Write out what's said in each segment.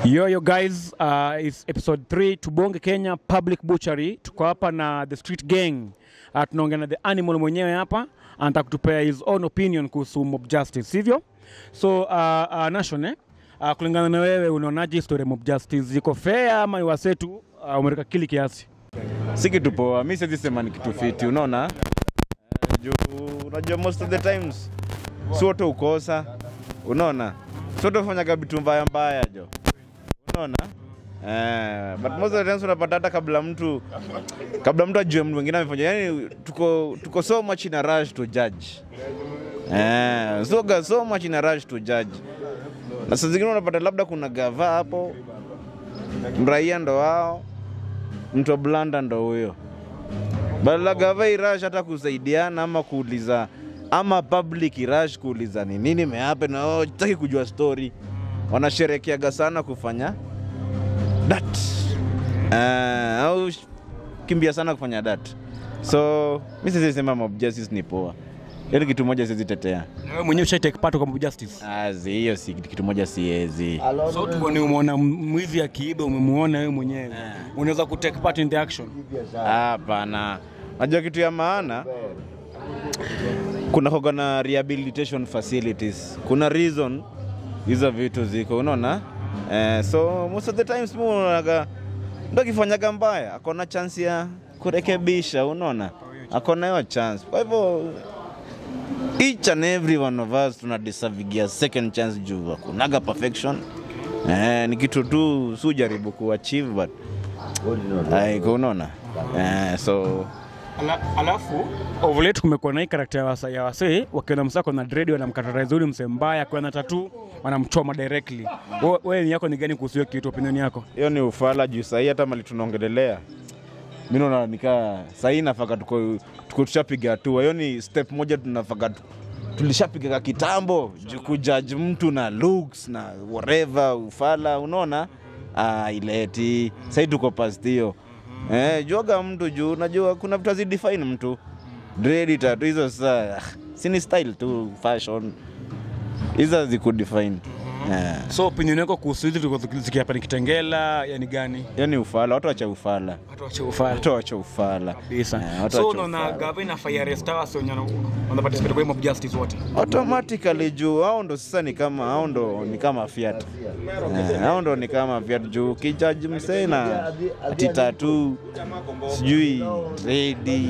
Yo, yo guys, uh, it's episode 3 Tubonge Kenya Public Butchery. Tuko hapa na the street gang. Uh, tunaongea na the animal mwenyewe hapa anataka kutupea his own opinion kuhusu mob justice, sivyo? So uh, uh, Nation, eh? Uh, kulingana na wewe unaonaje story ya mob justice iko fair ama ni wasetu uh, umereka kili kiasi? si kitu poa. Mi siwezi sema ni kitu fiti, unaona Eh, juu unajua most of the times si wote ukosa, unaona si wote ufanyaga vitu mbaya mbaya jo, unaona Eh, but most of the times unapata hata kabla mtu kabla mtu ajue mtu mwingine amefanya, yani tuko, tuko so much in a rush to judge eh, so, ga- so much in a rush to judge, na saa zingine unapata labda kuna gava hapo, mraia ndo wao mtu wa blanda ndo huyo badala gava irash hata kusaidiana ama kuuliza ama public irash kuuliza ni nini mehape na wao taki kujua story wanasherekeaga sana kufanya dat uh, au sh- kimbia sana kufanya dat so mi siwezi sema mob justice ni poa ili kitu moja siwezi tetea Na wewe mwenyewe ushai take part kwa mob justice? azi hiyo si kitu moja siwezi So tuone umeona mwizi akiiba, umemuona wewe mwenyewe, unaweza ku take part in the action. Hapana, najua kitu ya maana kuna koga na rehabilitation facilities, kuna reason hizo vitu ziko, unaona eh, so most of the times mu unaonaga ndo akifanyaga mbaya akona chance ya kurekebisha, unaona akona hiyo chance. Kwa hivyo each and every one of us tuna deservingia second chance juu akunaga perfection eh, ni kitu tu si ujaribu kuachieve but Like, unaona eh, so Ala, alafu ovulate kumekuwa na hii karakta ya wasa- ya wasee wakiona msako na dread wanamkatarize ule msee mbaya, akiwa na tatu wanamchoma directly. Wewe wewe ni yako ni gani kuhusu hiyo kitu, opinion yako? hiyo ni ufala juu sahii hata mali tunaongelelea mi naona nikaa sahii nafaka tuko, tuko tushapiga hatua hiyo ni step moja tunafaka tu- tulishapigaga kitambo juu kujaji mtu na looks na whatever ufala unaona ah, ileti sahii tuko past hiyo eh, juaga mtu juu najua kuna vitu hazidefine mtu dredi tatu hizo sasa sini style tu fashion hizo hazikudefine eh. So opinion yako kuhusu hizi tulikuwa tuki- zikiapa ni Kitengela, yani gani? hiyo ni ufala watu wacha ufala Watu wache ufala watu wacha ufala kabisa. Eh, watu So wacha unaona ufala. gava inafaa iarrest hawa wasee wenye wana- wana participate kwa hii mob justice wote. automatically juu hao ndo sasa ni kama hao ndo ni kama fiat Eh, hao ndo ni kama fiat juu kijaji msee na ati tatu sijui redi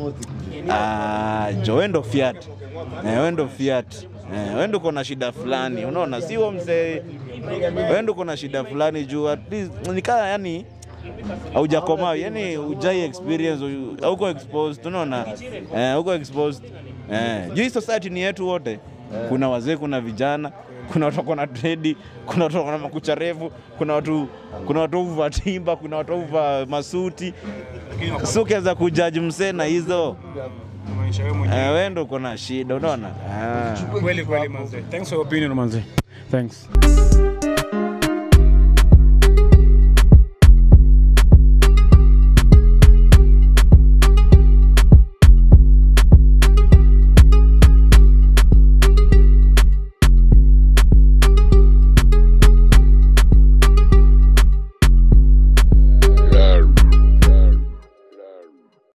ah, jo wendo fiat eh, wendo fiat eh, wendo kona shida fulani unaona si huo msee wendo kona shida fulani juu at least nikaa yani haujakomaa yani ujai experience u- hauko exposed unaona eh, hauko exposed eh, juu hii society ni yetu wote kuna wazee kuna vijana kuna watu wako na dredi kuna watu wako na makucha refu kuna watu kuna watu uva timba kuna watu uva masuti si ukiweza kujaji msee na hizo Maanisha wewe mwenyewe. eh, we ndo uko na shida unaona ah. Kweli kweli manze. Thanks for your opinion manze. Thanks.